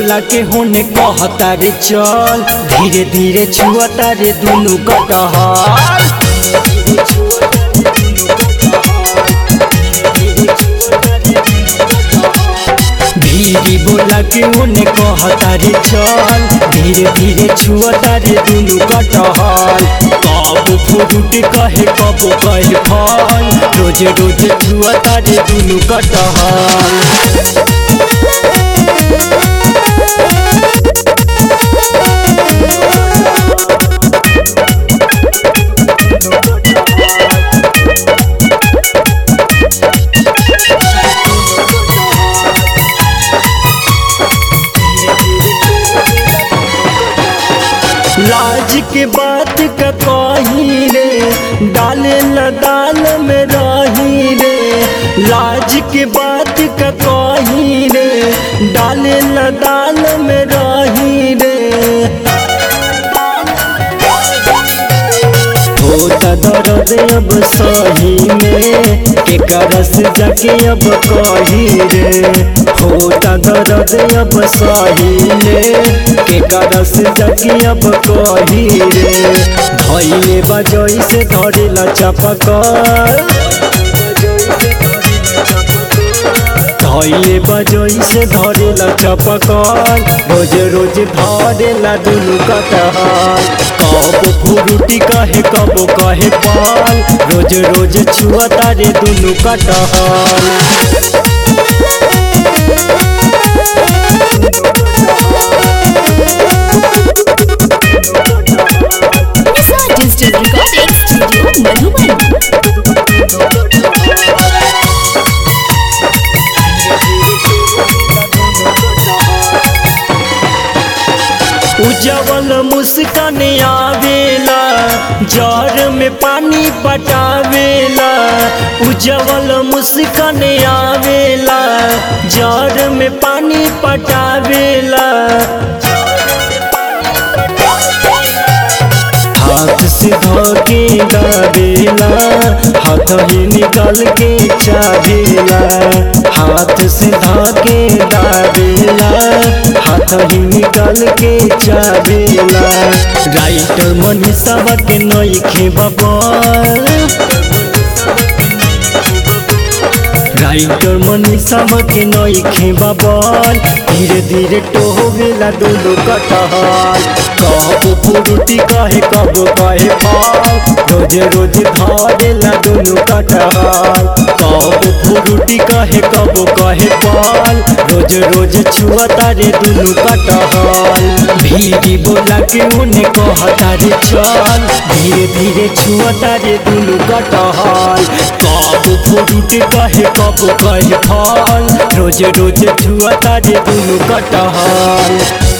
बोला के होने कहता रे चल धीरे धीरे छुअता रे दुनु कटहल धीरे बोला के होने कहता रे चल धीरे धीरे छुअता रे दुनु कटहल कब फ्रूट कहे कब कहे फल रोज रोज छुअता रे दुनु कटहल लाज के बात का कही रे डाले ल दाल में रही रे लाज के बात का कही रे डाले ल दाल में रही रे होता दर्द अब सही में के करस जाके अब कही रे होता दर्द अब सही में के करस जाके अब कही रे धैले बजई से धरेला चपकर धैले बजई से धरेला चपकर रोज रोज धरेला दुनु कटहल कब फुरुटी कहे कब कहे पाल रोज रोज छुअता रे दुनु कटहल Nisa Digital Recording Studio Madhuban. उजवल मुस्कान आवेला जर में पानी पटावेला उजवल मुस्कान आवेला जर में पानी पटावेला हाथ से धोके गावेला हाथ ही निकाल के चावेला हाथ से धोके दावेला हाथ ही निकाल के चावेला राइटर मनीषा के नईखे बबल राइटर मनीषा के नईखे बबल धीरे धीरे टोहवेला दोनों कटहल कब फुरुटी कहे कब कहे फल रोज रोज धरेला दोनों कटहल कब फुरुटी कहे कब कहे फल रोज रोज छुअता रे दुनु कटहल भीड़ी बोला के उन्हें कहता रे चल धीरे धीरे छुअता रे दुनु कटहल कब फुरुटी कहे कब कहे फल रोज रोज छुअता रे दुनु कटहल